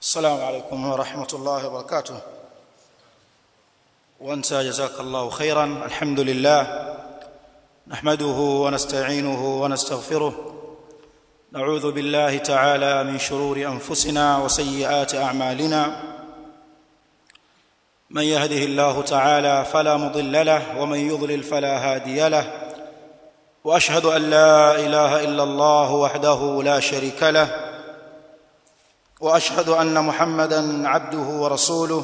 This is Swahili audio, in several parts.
السلام عليكم ورحمة الله وبركاته وانت جزاك الله خيرا الحمد لله نحمده ونستعينه ونستغفره نعوذ بالله تعالى من شرور انفسنا وسيئات اعمالنا من يهده الله تعالى فلا مضل له ومن يضلل فلا هادي له واشهد ان لا اله الا الله وحده لا شريك له واشهد ان محمدا عبده ورسوله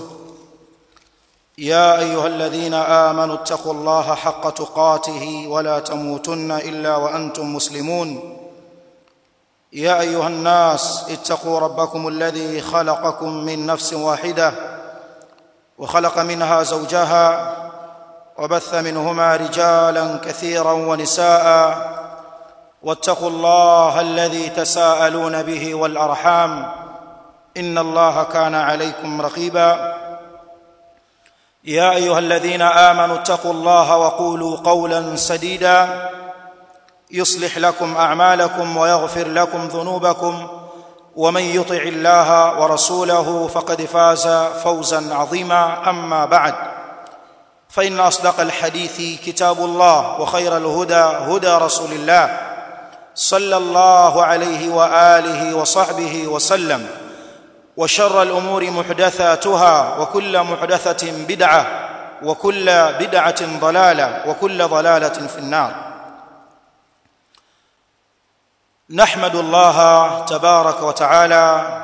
يا ايها الذين امنوا اتقوا الله حق تقاته ولا تموتن الا وانتم مسلمون يا ايها الناس اتقوا ربكم الذي خلقكم من نفس واحده وخلق منها زوجها وبث منهما رجالا كثيرا ونساء واتقوا الله الذي تساءلون به والارحام ان الله كان عليكم رقيبا يا ايها الذين امنوا اتقوا الله وقولوا قولا سديدا يصلح لكم اعمالكم ويغفر لكم ذنوبكم ومن يطع الله ورسوله فقد فاز فوزا عظيما اما بعد فان اصدق الحديث كتاب الله وخير الهدى هدى رسول الله صلى الله عليه واله وصحبه وسلم وشر الامور محدثاتها وكل محدثه بدعه وكل بدعه ضلاله وكل ضلاله في النار نحمد الله تبارك وتعالى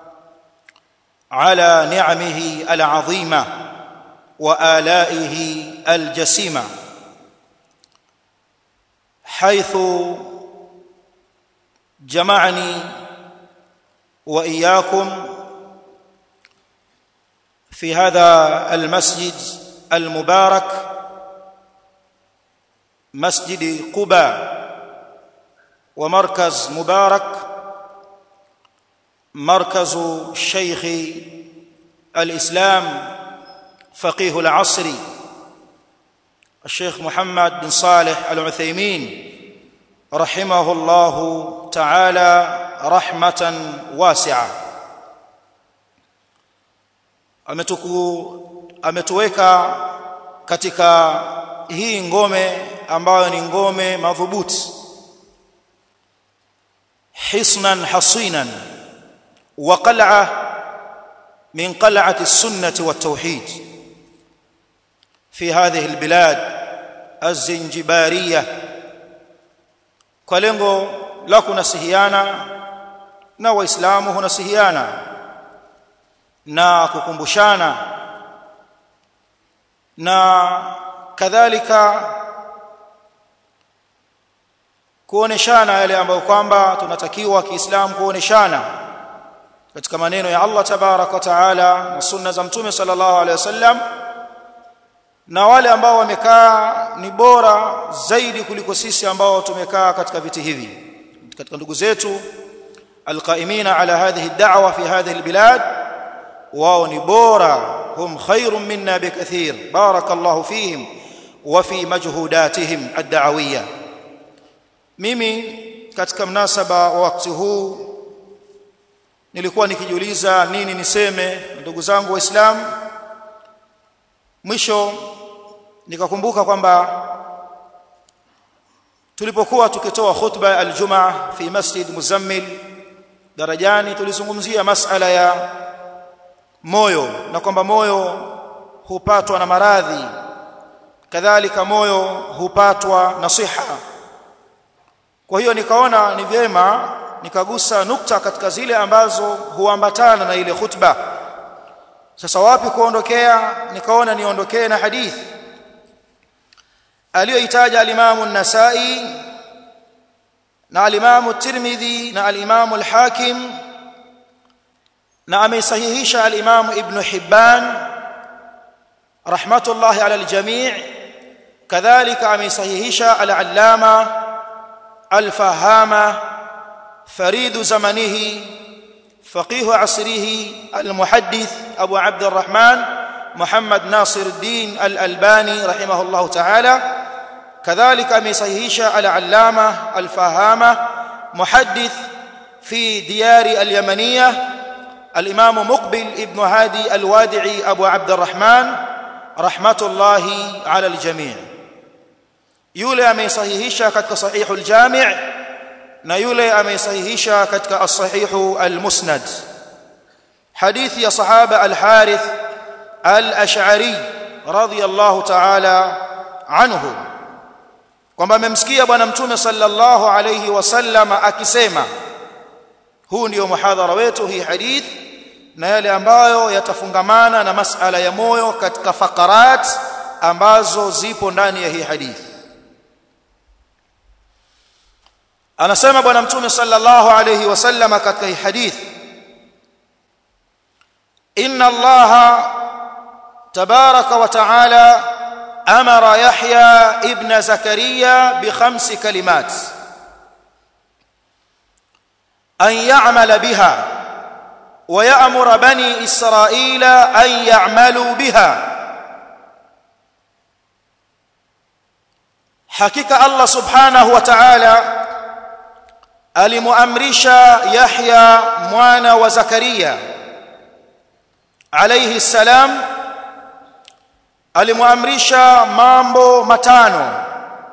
على نعمه العظيمه والائه الجسيمه حيث جمعني واياكم في هذا المسجد المبارك مسجد قباء ومركز مبارك مركز شيخ الاسلام فقيه العصر الشيخ محمد بن صالح العثيمين رحمه الله تعالى رحمه واسعه ametuku ametuweka katika hii ngome ambayo ni ngome madhubuti حصنا حصينا وقلعه من قلعه السنه والتوحيد في هذه البلاد الزنجباريه kwa lengo la kunasihiana na waislamu hunasihiana na kukumbushana na kadhalika kuoneshana yale ambayo kwamba tunatakiwa kiislamu kuoneshana katika maneno ya Allah tabarak wa taala na sunna za mtume sallallahu alaihi wasallam na wale ambao wamekaa ni bora zaidi kuliko sisi ambao tumekaa katika viti hivi katika ndugu zetu alqaimina ala hadhihi ad-da'wa fi hadhihi albilad wao ni bora hum khairun minna bikathir barakallahu fihim wa fi majhudatihim ad-da'awiyah mimi katika mnasaba wa wakati huu nilikuwa nikijiuliza nini niseme ndugu zangu waislamu mwisho nikakumbuka kwamba tulipokuwa tukitoa khutba aljumaa fi masjid muzammil darajani tulizungumzia masala ya moyo na kwamba moyo hupatwa na maradhi kadhalika moyo hupatwa na siha kwa hiyo nikaona ni vyema nikagusa nukta katika zile ambazo huambatana na ile khutba sasa wapi kuondokea nikaona niondokee na hadithi aliyoitaja al-Imam an-Nasa'i na al-Imam at-Tirmidhi na al-Imam al-Hakim na ameisahihisha al-Imam Ibn Hibban rahmatullahi ala al-jami' kadhalika ameisahihisha al-Allama الفهامه فريد زمنه فقيه عصره المحدث ابو عبد الرحمن محمد ناصر الدين الالباني رحمه الله تعالى كذلك امصحيح العلامه الفهامه محدث في ديار اليمنيه الإمام مقبل ابن هادي الوادعي أبو عبد الرحمن رحمة الله على الجميع yule ameisahihisha katika sahihu al-jami' na yule ameisahihisha katika as-sahihu al-musnad hadithi ya sahaba al-harith al-ash'ari radiyallahu ta'ala anhu kwamba amemsikia bwana mtume sallallahu alayhi wasallam akisema huu ndio muhadhara wetu hii hadith na yale ambayo yatafungamana na masala ya moyo katika fakarat ambazo zipo ndani ya hii hadithi anasema bwana mtume sallallahu alayhi wasallam katika hii hadith inna allaha tabaraka wa taala amara yahya ibn zakaria bi khamsi kalimat an ya'mala biha wa ya'muru bani israila an ya'malu biha hakika allah subhanahu wa ta'ala alimuamrisha Yahya mwana wa Zakaria alayhi salam alimuamrisha mambo matano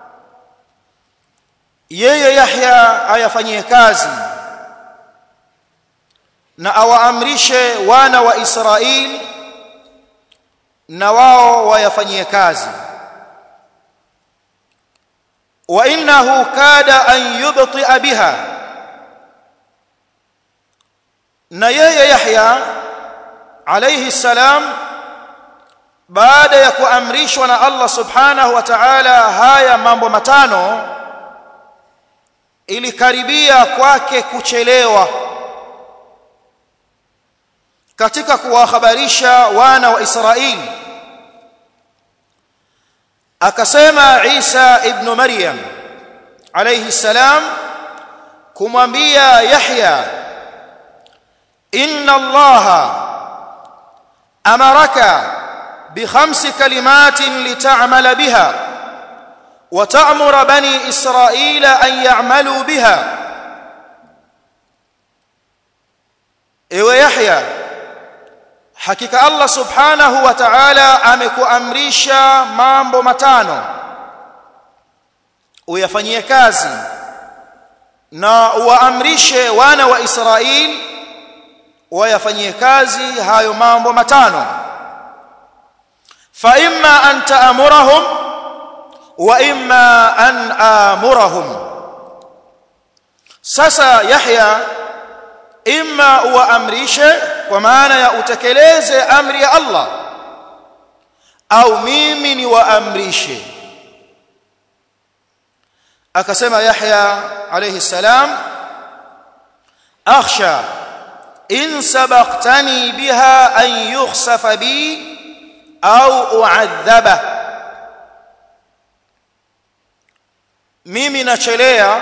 yeye Yahya ayafanyie kazi na awaamrishe wana wa Israeli na wao wayafanyie kazi wa innahu kada an yubti'a biha na yeye Yahya alayhi salam baada ya kuamrishwa na Allah subhanahu wa ta'ala haya mambo matano ilikaribia kwake kuchelewa katika kuwahabarisha wana wa Israeli akasema Isa ibn Maryam alayhi salam kumwambia Yahya inna Allah amaraka بخمس كلمات لتعمل بها وتأمر بني إسرائيل أن يعملوا بها ewe Yahya hakika Allah subhanahu wa ta'ala amekuamrisha mambo matano uyafanyie kazi na uwaamrishe wana wa Israeli wayafanyie kazi hayo mambo matano fa imma an ta'murahum wa imma an amurahum sasa Yahya imma uwaamrishe kwa maana ya utekeleze amri ya Allah au mimi ni waamrishe akasema Yahya alayhi salam akhsha in sabaqtani biha an yukhsafa bi au uadhaba mimi nachelea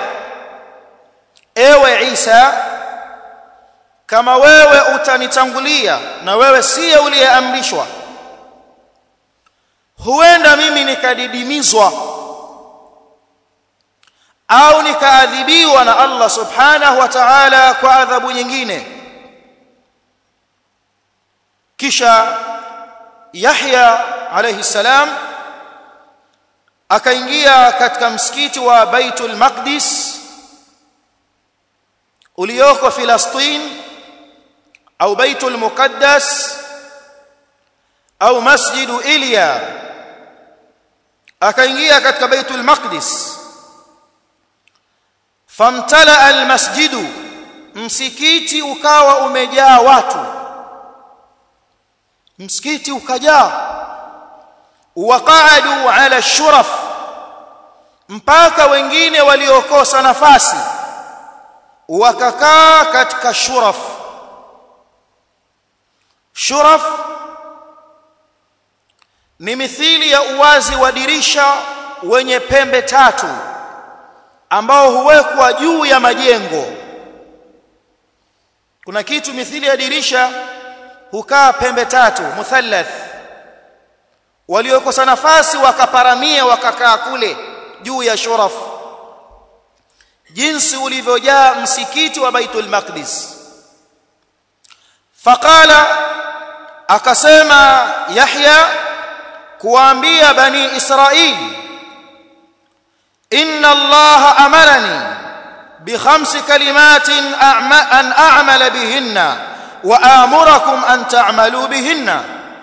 ewe Isa kama wewe utanitangulia na wewe siye uliyeamrishwa huenda mimi nikadidimizwa au nikaadhibiwa na Allah subhanahu wa ta'ala kwa adhabu nyingine kisha Yahya alayhi salam akaingia katika msikiti wa Baitul Maqdis ulioko Filastin au Baitul Muqaddas au Masjidu Ilya akaingia katika Baitul Maqdis famtala almasjidu msikiti ukawa umejaa watu msikiti ukajaa waqaadu ala shuraf mpaka wengine waliokosa nafasi wakakaa katika shuraf shuraf ni mithili ya uwazi wa dirisha wenye pembe tatu ambao huwekwa juu ya majengo kuna kitu mithili ya dirisha hukaa pembe tatu muthallath waliokosa nafasi wakaparamia wakakaa kule juu ya shuraf jinsi ulivyojaa msikiti wa Baitul Maqdis faqala akasema yahya kuambia bani israili inna allaha amarani بخمس كلمات أن أعمل بهن وآمركم أن تعملوا بهن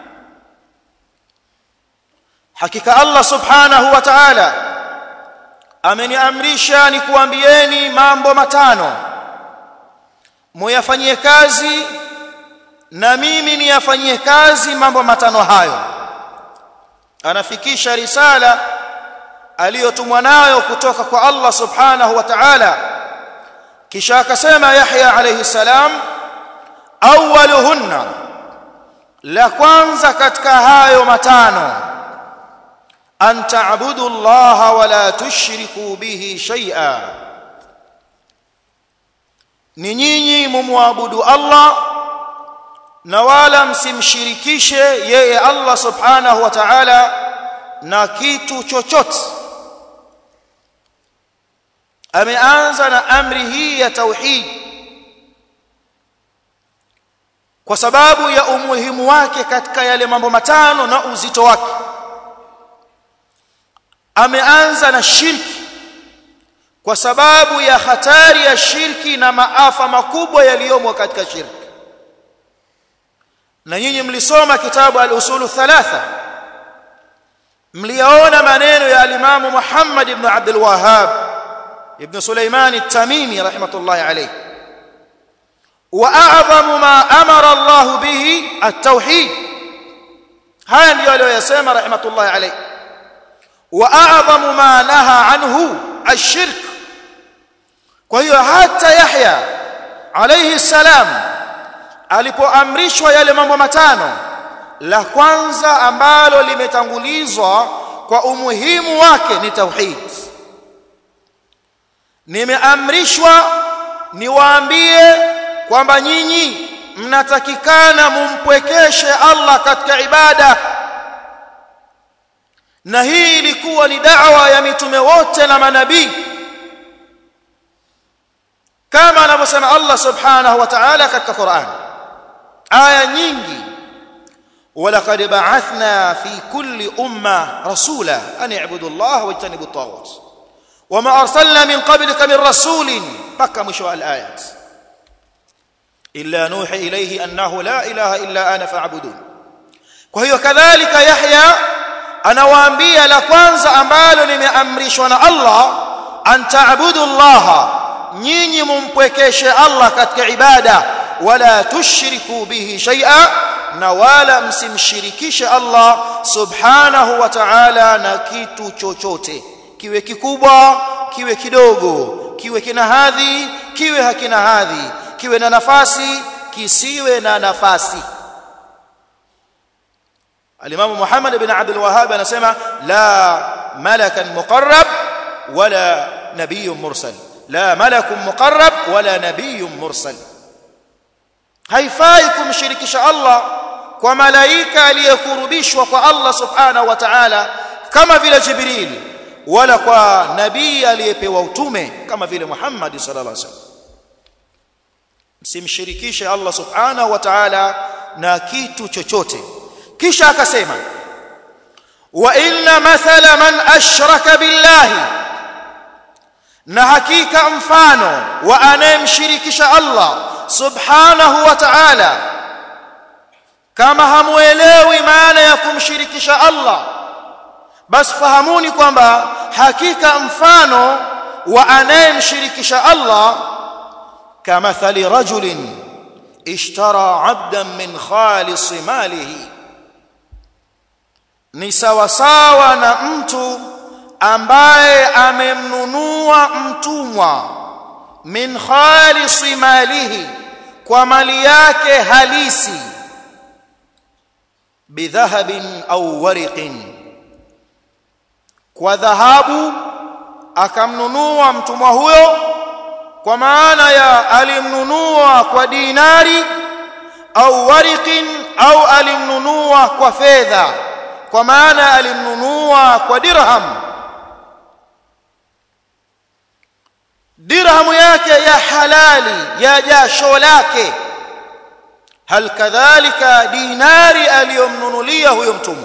حقيقة الله سبحانه وتعالى ameniamrisha nikuambieni mambo matano muyafanyie kazi na mimi niyafanyie kazi mambo matano hayo anafikisha risala aliyotumwa nayo kutoka kwa Allah subhanahu wa ta'ala kisha akasema Yahya alayhi salam awwaluhunna la kwanza katika hayo matano an ta'budu Allah wa la tushriku bihi shay'a ni nyinyi mumwabudu Allah na wala msimshirikishe yeye Allah subhanahu wa ta'ala na kitu chochote ameanza na amri hii ya tauhid kwa sababu ya umuhimu wake katika yale mambo matano na uzito wake ameanza na shirki kwa sababu ya hatari ya shirki na maafa makubwa yaliyomo katika shirki na nyinyi mlisoma kitabu al-usulu thalatha mliona maneno ya al-Imam Muhammad ibn Abdul Wahhab ibn Sulaiman at-Tamimi rahmatullahi alayh wa a'zamu ma amara Allah bihi at-tauhid haya ndio aliyosema rahmatullahi alayh wa a'zamu ma naha anhu ash-shirk kwa hiyo hata Yahya alayhi salam alipoamrishwa yale mambo matano la kwanza ambalo limetangulizwa kwa umuhimu wake ni tauhid nimeamrishwa niwaambie kwamba nyinyi mnatakikana mumpwekeshe Allah katika ibada na hii ilikuwa ni da'wa ya mitume wote na manabii kama anavyosema Allah subhanahu wa ta'ala katika Qur'an aya nyingi ولقد بعثنا في كل أمة رسولا أن اعبدوا الله واجتنبوا الطاغوت وما أرسلنا من قبلك من رسول بكى مشوى الآيات إلا نوحي إليه أنه لا إله إلا أنا فاعبدون وهي كذلك يحيى أنا وأنبيا لكوانزا أمبالو لمأمرشون الله أن تعبدوا الله nyinyi mumpwekeshe Allah katika ibada wala tushriku bihi shay'a na wala msimshirikishe Allah subhanahu wa ta'ala na kitu chochote kiwe kikubwa kiwe kidogo kiwe kina hadhi kiwe hakina hadhi kiwe na nafasi kisiwe na nafasi Al-Imam Muhammad ibn Abdul Wahhab anasema la malakan muqarrab wala nabiyyun mursal la malakun muqarrab wala nabiyyun mursal haifai kumshirikisha Allah kwa malaika aliyekurubishwa kwa Allah subhanahu wa ta'ala kama vile Jibril wala kwa nabii aliyepewa utume kama vile Muhammad sallallahu alaihi wasallam msimshirikishe Allah subhanahu wa ta'ala na kitu chochote kisha akasema wa inna mathala man ashraka billahi na hakika mfano wa anayemshirikisha Allah subhanahu wa ta'ala kama hamuelewi maana ya kumshirikisha Allah basi fahamuni kwamba hakika mfano wa anayemshirikisha Allah kamathali rajulin ishtara 'abdan min khalis malihi ni sawa sawa na mtu ambaye amemnunua mtumwa min khalis malihi kwa mali yake halisi bidhahabin au wariqin kwa dhahabu akamnunua mtumwa huyo kwa maana ya alimnunua kwa dinari au wariqin au alimnunua kwa fedha kwa maana alimnunua kwa dirham dirhamu yake ya halali ya jasho lake hal kadhalika dinari aliyomnunulia huyo mtumwa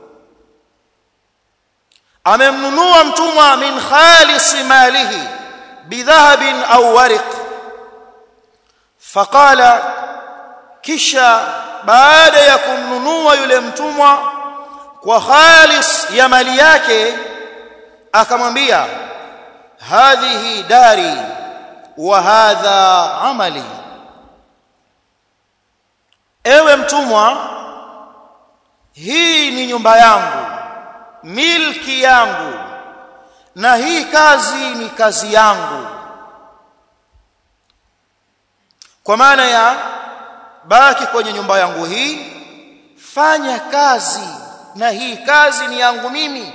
amemnunua mtumwa min khalis malihi bidhahabin au wariq faqala kisha baada ya kumnunua yule mtumwa kwa khalis ya mali yake akamwambia hadhihi dari wa hadha amali ewe mtumwa hii ni nyumba yangu milki yangu na hii kazi ni kazi yangu kwa maana ya baki kwenye nyumba yangu hii fanya kazi na hii kazi ni yangu mimi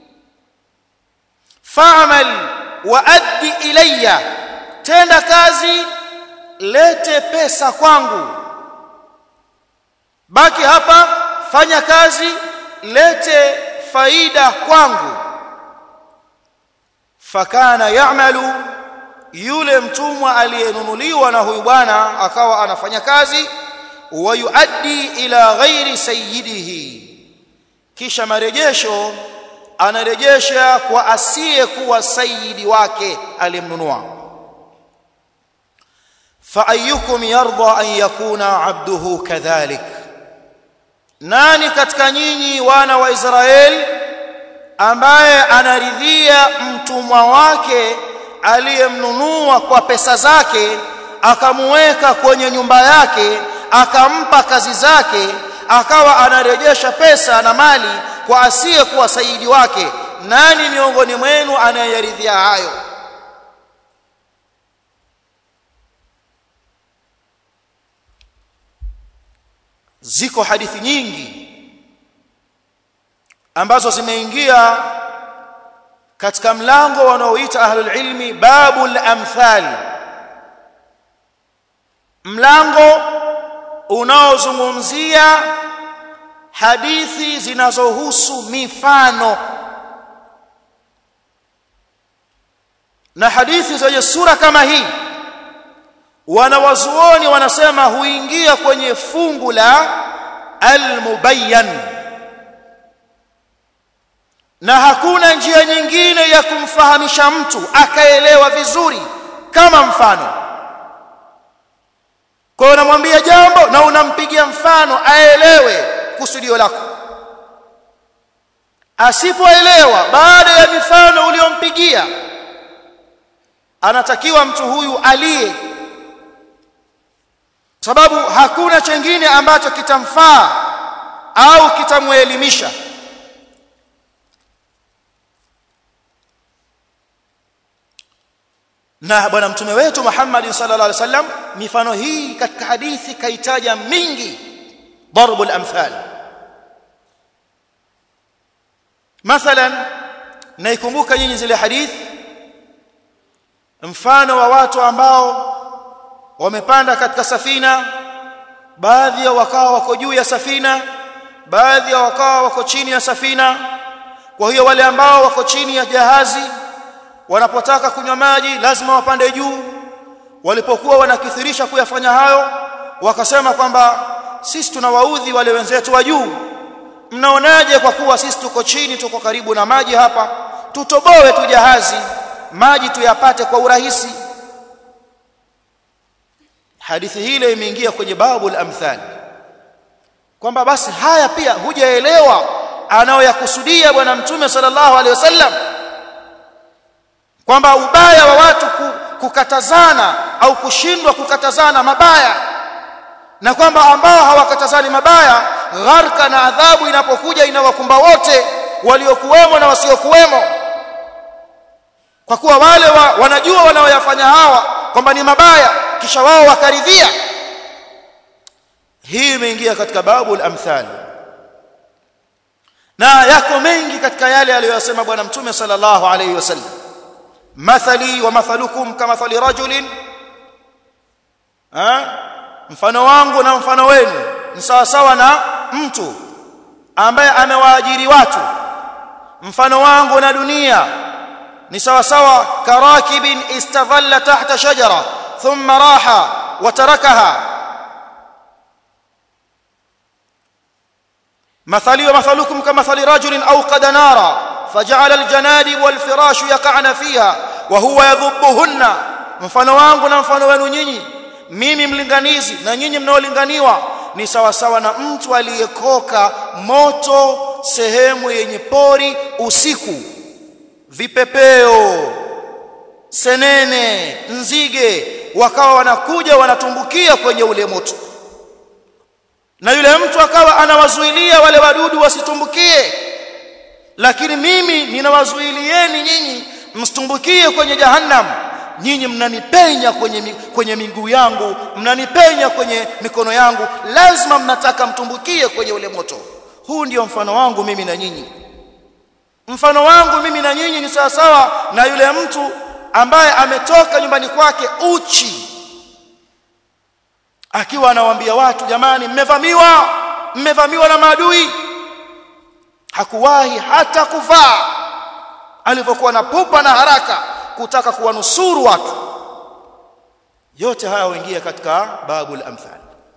fa'mal wa addi ilayya tenda kazi lete pesa kwangu baki hapa fanya kazi lete faida kwangu fakana ya'malu yule mtumwa aliyenunuliwa na huyu bwana akawa anafanya kazi wa yuaddi ila ghairi sayyidihi kisha marejesho anarejesha kwa asiye kuwa sayidi wake aliyemnunua fa ayyukum yarda an yakuna abduhu kadhalik nani katika nyinyi wana wa Israeli ambaye anaridhia mtumwa wake aliyemnunua kwa pesa zake akamuweka kwenye nyumba yake akampa kazi zake akawa anarejesha pesa na mali kwa asiye kuwa saidi wake nani miongoni mwenu anayeridhia hayo ziko hadithi nyingi ambazo zimeingia katika mlango wanaoita ahlul ilmi babul amthal mlango unaozungumzia hadithi zinazohusu mifano na hadithi zenye sura kama hii wanawazuoni wanasema huingia kwenye fungu la almubayyan na hakuna njia nyingine ya kumfahamisha mtu akaelewa vizuri kama mfano kwa hiyo unamwambia jambo na unampigia mfano aelewe kusudio lako asipoelewa baada ya mifano uliyompigia anatakiwa mtu huyu aliye sababu hakuna chengine ambacho kitamfaa au kitamuelimisha na bwana mtume wetu Muhammad sallallahu alaihi wasallam mifano hii katika hadithi kaitaja mingi darbul amthal mathalan naikumbuka nyinyi zile hadithi mfano wa watu ambao wamepanda katika safina baadhi ya wakawa wako juu ya safina baadhi ya wakawa wako chini ya safina kwa hiyo wale ambao wako chini ya jahazi wanapotaka kunywa maji lazima wapande juu walipokuwa wanakithirisha kuyafanya hayo wakasema kwamba sisi tunawaudhi wale wenzetu wa juu mnaonaje kwa kuwa sisi tuko chini tuko karibu na maji hapa tutoboe tu jahazi maji tuyapate kwa urahisi hadithi hile imeingia kwenye babu al-amthal kwamba basi haya pia hujaelewa anaoyakusudia bwana mtume sallallahu alaihi wasallam kwamba ubaya wa watu kukatazana au kushindwa kukatazana mabaya na kwamba ambao hawakatazani mabaya gharka na adhabu inapokuja inawakumba wote waliokuwemo na wasiokuwemo kwa kuwa wale wa, wanajua wanaoyafanya hawa kwamba ni mabaya kisha wao wakaridhia hii imeingia katika babu al-amthal na yako mengi katika yale aliyosema bwana mtume sallallahu alayhi wasallam mathali wa mathalukum kamathali rajulin ha mfano wangu na mfano wenu ni sawa sawa na mtu ambaye amewaajiri watu mfano wangu na dunia ni sawa sawa karakibin istadhalla tahta shajara thumma raha wa tarakaha مثلي ومثلكم كمثل رجل أوقد نارا فجعل الجنادب والفراش يقعن فيها وهو يذبهن mfano wangu na mfano wenu nyinyi mimi mlinganizi na nyinyi mnaolinganiwa ni sawa sawa na mtu aliyekoka moto sehemu yenye pori usiku vipepeo senene nzige wakawa wanakuja wanatumbukia kwenye ule moto na yule mtu akawa anawazuilia wale wadudu wasitumbukie lakini mimi ninawazuilieni nyinyi msitumbukie kwenye jahannam nyinyi mnanipenya kwenye kwenye miguu yangu mnanipenya kwenye mikono yangu lazima mnataka mtumbukie kwenye ule moto huu ndio mfano wangu mimi na nyinyi mfano wangu mimi na nyinyi ni sawa sawa na yule mtu ambaye ametoka nyumbani kwake uchi akiwa anawaambia watu jamani mmevamiwa mmevamiwa na maadui hakuwahi hata kuvaa alivyokuwa na pupa na haraka kutaka kuwanusuru watu yote haya huingia katika babul amthal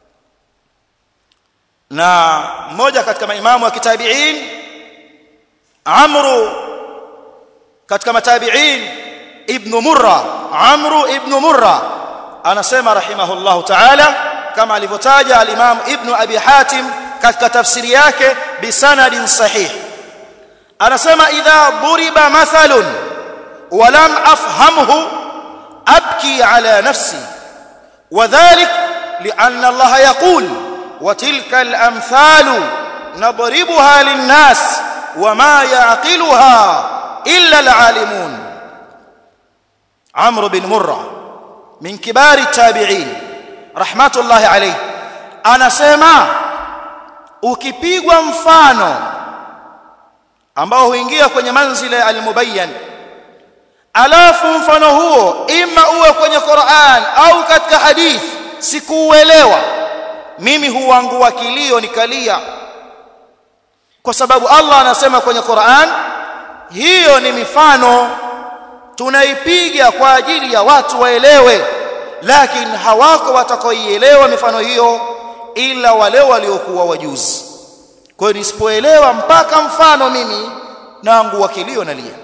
na mmoja katika maimamu wa kitabiin amru katika matabiin ibn murra amru ibn murra anasema rahimahullahu ta'ala kama alivyotaja al-imam ibn abi hatim katika tafsiri yake bisanadin sahih anasema idha duriba mathalun ولم افهمه ابكي على نفسي وذلك لان الله يقول وتلك الامثال نضربها للناس وما يعقلها الا العالمون عمرو بن مره من كبار التابعين رحمه الله عليه anasema ukipigwa mfano ambao huingia kwenye manzila ya al-mubayyan alafu mfano huo ima uwe kwenye Qur'an au katika hadith sikuuelewa mimi huangua kilio nikalia kwa sababu Allah anasema kwenye Qur'an hiyo ni mifano tunaipiga kwa ajili ya watu waelewe lakini hawako watakaoielewa mifano hiyo ila wale waliokuwa wajuzi kwa hiyo nisipoelewa mpaka mfano mimi naangua kilio nalia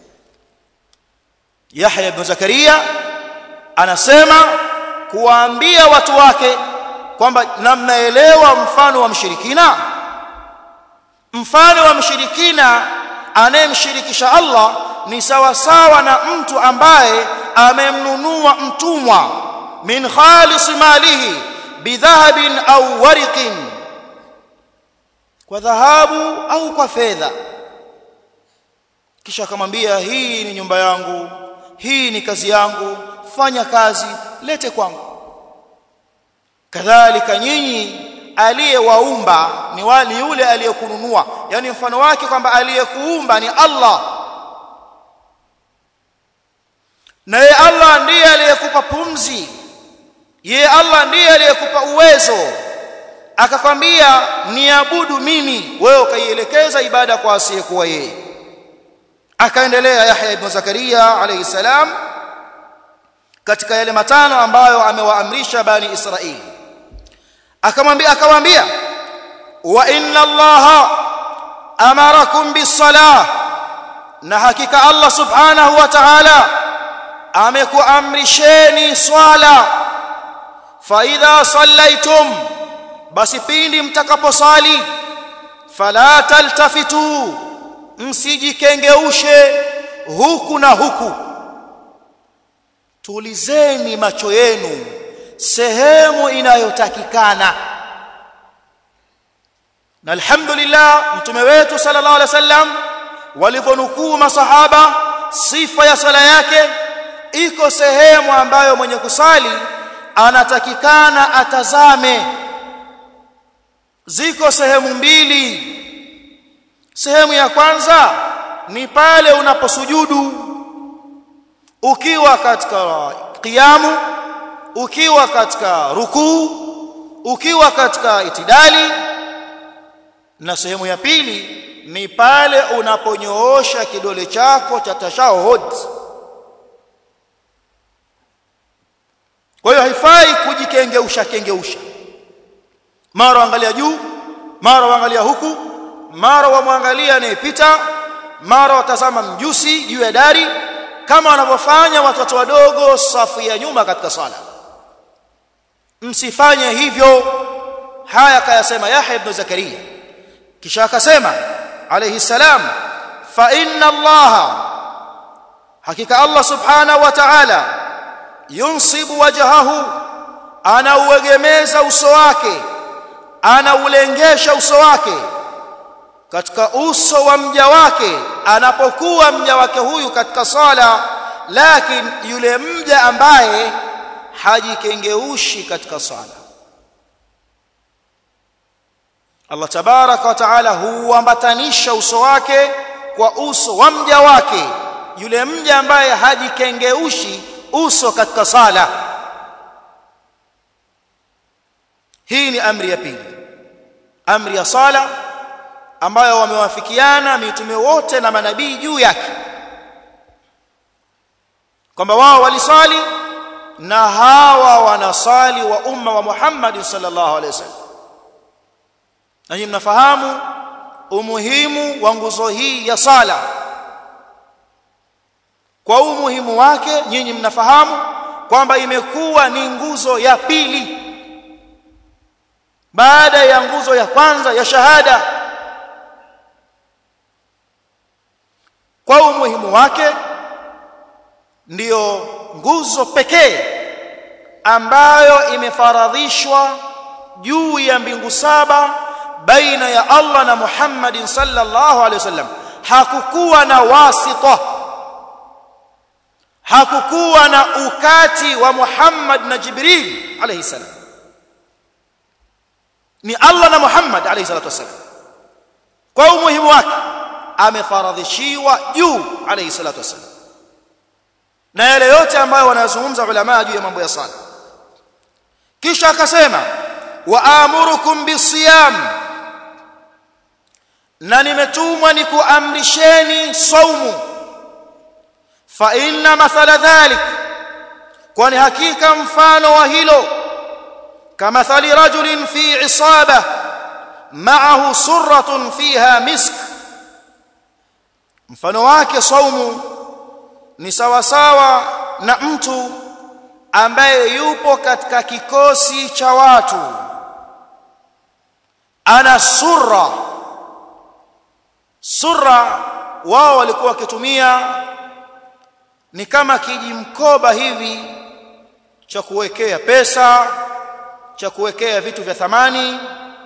Yahya ibn Zakaria anasema kuwaambia watu wake kwamba namnaelewa mfano wa mshirikina mfano wa mshirikina anayemshirikisha Allah ni sawa sawa na mtu ambaye amemnunua mtumwa min khalis malihi bidhahabin au wariqin kwa dhahabu au kwa fedha kisha akamwambia hii ni nyumba yangu hii ni kazi yangu fanya kazi lete kwangu kadhalika nyinyi aliyewaumba ni wali yule aliyekununua yani mfano wake kwamba aliyekuumba ni Allah na ye Allah ndiye aliyekupa pumzi ye Allah ndiye aliyekupa uwezo akakwambia niabudu mimi wewe ukaielekeza ibada kwa asiyekuwa yeye akaendelea Yahya ibn Zakaria alayhi salam katika yale matano ambayo amewaamrisha bani Israili akamwambia akawaambia wa inna allaha amarakum bis-salah na hakika Allah subhanahu wa ta'ala amekuamrisheni swala fa idha sallaitum basi pindi mtakaposali fala taltafitu msijikengeushe huku na huku tulizeni macho yenu sehemu inayotakikana na alhamdulillah mtume wetu sallallahu alaihi wasallam walivyonukuu masahaba sifa ya sala yake iko sehemu ambayo mwenye kusali anatakikana atazame ziko sehemu mbili sehemu ya kwanza ni pale unaposujudu ukiwa katika kiamu ukiwa katika rukuu ukiwa katika itidali na sehemu ya pili ni pale unaponyoosha kidole chako cha tashahud kwa hiyo haifai kujikengeusha kengeusha mara angalia juu mara angalia huku mara wamwangalia anayepita mara watazama mjusi juu ya dari kama wanavyofanya watoto wadogo safu ya nyuma katika sala msifanye hivyo haya kayasema Yahya ibn Zakaria kisha akasema alayhi salam fa inna Allah hakika Allah subhanahu wa ta'ala yunsibu wajhahu anauegemeza uso wake anaulengesha uso wake katika uso wa mja wake anapokuwa mja wake huyu katika sala lakini yule mja ambaye hajikengeushi katika sala Allah tabaraka wa taala huambatanisha uso wake kwa uso wa mja wake yule mja ambaye hajikengeushi uso katika sala hii ni amri ya pili amri ya sala ambayo wamewafikiana mitume wote na manabii juu yake kwamba wao walisali na hawa wanasali wa umma wa Muhammad sallallahu alaihi wasallam na nyinyi mnafahamu umuhimu wa nguzo hii ya sala kwa umuhimu wake nyinyi mnafahamu kwamba imekuwa ni nguzo ya pili baada ya nguzo ya kwanza ya shahada kwa umuhimu wake ndiyo nguzo pekee ambayo imefaradhishwa juu ya mbingu saba baina ya Allah na Muhammadin sallallahu alaihi wasallam hakukuwa na wasita hakukuwa na ukati wa Muhammad na Jibril alayhi salam ni Allah na Muhammad alayhi salatu wasallam kwa umuhimu wake amefaradhishiwa juu alayhi salatu wasallam na yale yote ambayo wanazungumza ulama juu ya mambo ya sala kisha akasema wa amurukum bisiyam na nimetumwa nikuamrisheni saumu fa inna mathala dhalik kwani hakika mfano wa hilo kamathali rajulin fi isaba ma'ahu surratun fiha misk mfano wake saumu ni sawa sawa na mtu ambaye yupo katika kikosi cha watu ana surra surra wao walikuwa wakitumia ni kama kijimkoba hivi cha kuwekea pesa cha kuwekea vitu vya thamani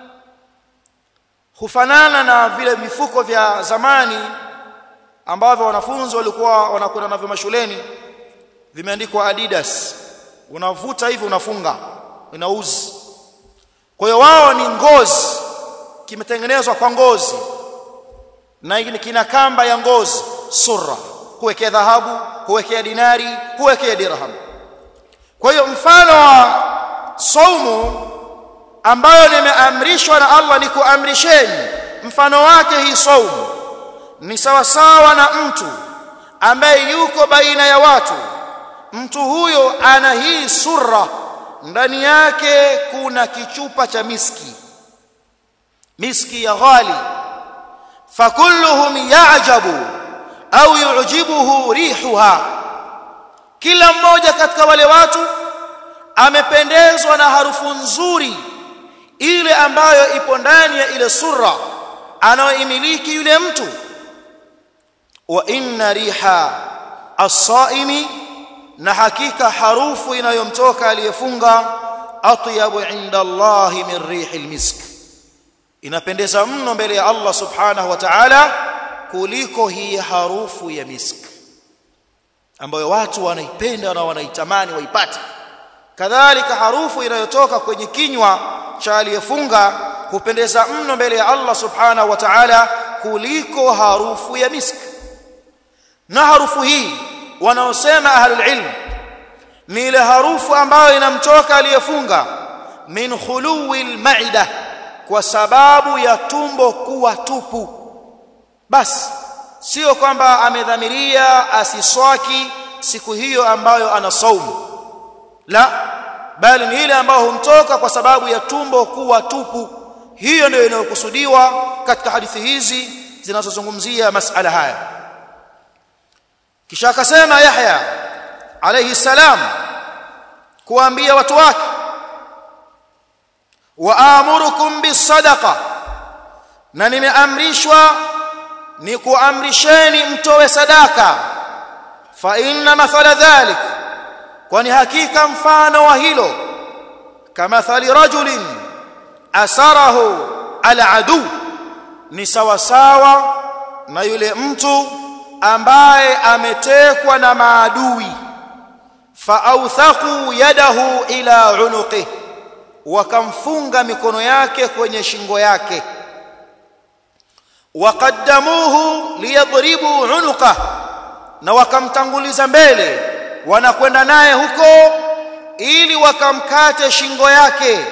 hufanana na vile mifuko vya zamani ambavyo wanafunzi walikuwa wanakwenda navyo mashuleni vimeandikwa Adidas unavuta hivi unafunga inauzi kwa hiyo wao ni ngozi kimetengenezwa kwa ngozi na kina kamba ya ngozi surra kuwekea dhahabu kuwekea dinari kuwekea dirham kwa hiyo mfano wa saumu ambayo nimeamrishwa na Allah ni kuamrisheni mfano wake hii saumu ni sawa sawa na mtu ambaye yuko baina ya watu mtu huyo ana hii surra ndani yake kuna kichupa cha miski miski ya ghali fakulluhum ya'jabu au yu'jibuhu rihuha kila mmoja katika wale watu amependezwa na harufu nzuri ile ambayo ipo ndani ya ile surra anayoimiliki yule mtu wa inna riha as-saimi na hakika harufu inayomtoka aliyefunga atyabu inda Allah min rihi al-misk inapendeza mno mbele ya Allah subhanahu wa ta'ala kuliko hii harufu ya misk ambayo watu wanaipenda na wanaitamani waipate kadhalika harufu inayotoka kwenye kinywa cha aliyefunga hupendeza mno mbele ya Allah subhanahu wa ta'ala kuliko harufu ya misk na harufu hii wanaosema ahlul ilm ni ile harufu ambayo inamtoka aliyefunga min khuluwi almaida kwa sababu ya tumbo kuwa tupu basi sio kwamba amedhamiria asiswaki siku hiyo ambayo ana saumu la bali ni ile ambayo humtoka kwa sababu ya tumbo kuwa tupu hiyo ndio inayokusudiwa katika hadithi hizi zinazozungumzia masala haya kisha akasema Yahya alayhi salam kuambia watu wake waamurukum bisadaqa na nimeamrishwa ni kuamrisheni mtoe sadaka fa inna mathala dhalik kwani hakika mfano wa hilo kama thali rajulin asarahu aladu ni sawa sawa na yule mtu ambaye ametekwa na maadui faauthaku yadahu ila unuqih wakamfunga mikono yake kwenye shingo yake waqaddamuhu liyadribu unuqah na wakamtanguliza mbele wanakwenda naye huko ili wakamkate shingo yake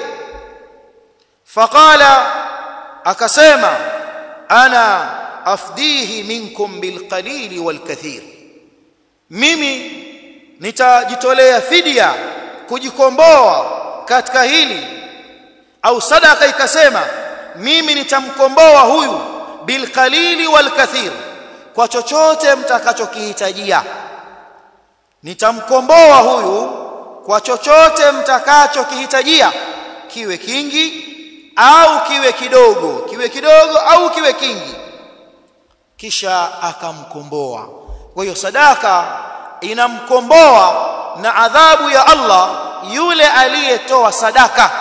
faqala akasema ana afdihi minkum bilqalili walkathir mimi nitajitolea fidia kujikomboa katika hili au sadaka ikasema mimi nitamkomboa huyu bilqalili walkathir kwa chochote mtakachokihitajia nitamkomboa huyu kwa chochote mtakachokihitajia kiwe kingi au kiwe kidogo kiwe kidogo au kiwe kingi kisha akamkomboa kwa hiyo sadaka inamkomboa na adhabu ya Allah yule aliyetoa sadaka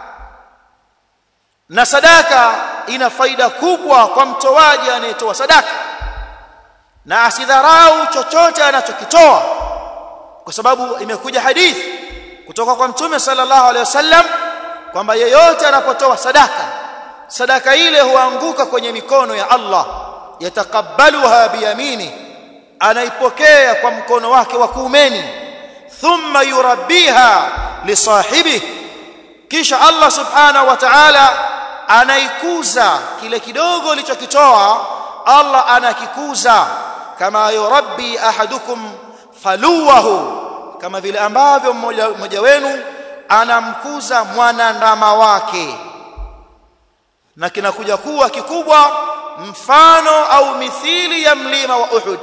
na sadaka ina faida kubwa kwa mtoaji anayetoa sadaka na asidharau chochote anachokitoa kwa sababu imekuja hadithi kutoka kwa mtume sallallahu alaihi wasallam kwamba yeyote anapotoa sadaka sadaka ile huanguka kwenye mikono ya Allah yatakabbaluha biyamini anaipokea kwa mkono wake wa kuumeni thumma yurabbiha lisahibi kisha Allah subhanahu wa ta'ala anaikuza kile kidogo alichokitoa Allah anakikuza kama yurabbi ahadukum faluwahu kama vile ambavyo mmoja mmoja wenu anamkuza mwanandama wake na kinakuja kuwa kikubwa mfano au mithili ya mlima wa Uhud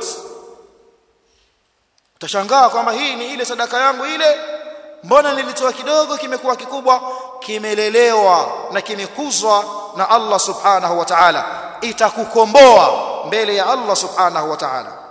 utashangaa kwamba hii ni ile sadaka yangu ile mbona nilitoa kidogo kimekuwa kikubwa kimelelewa na kimekuzwa na Allah subhanahu wa ta'ala itakukomboa mbele ya Allah subhanahu wa ta'ala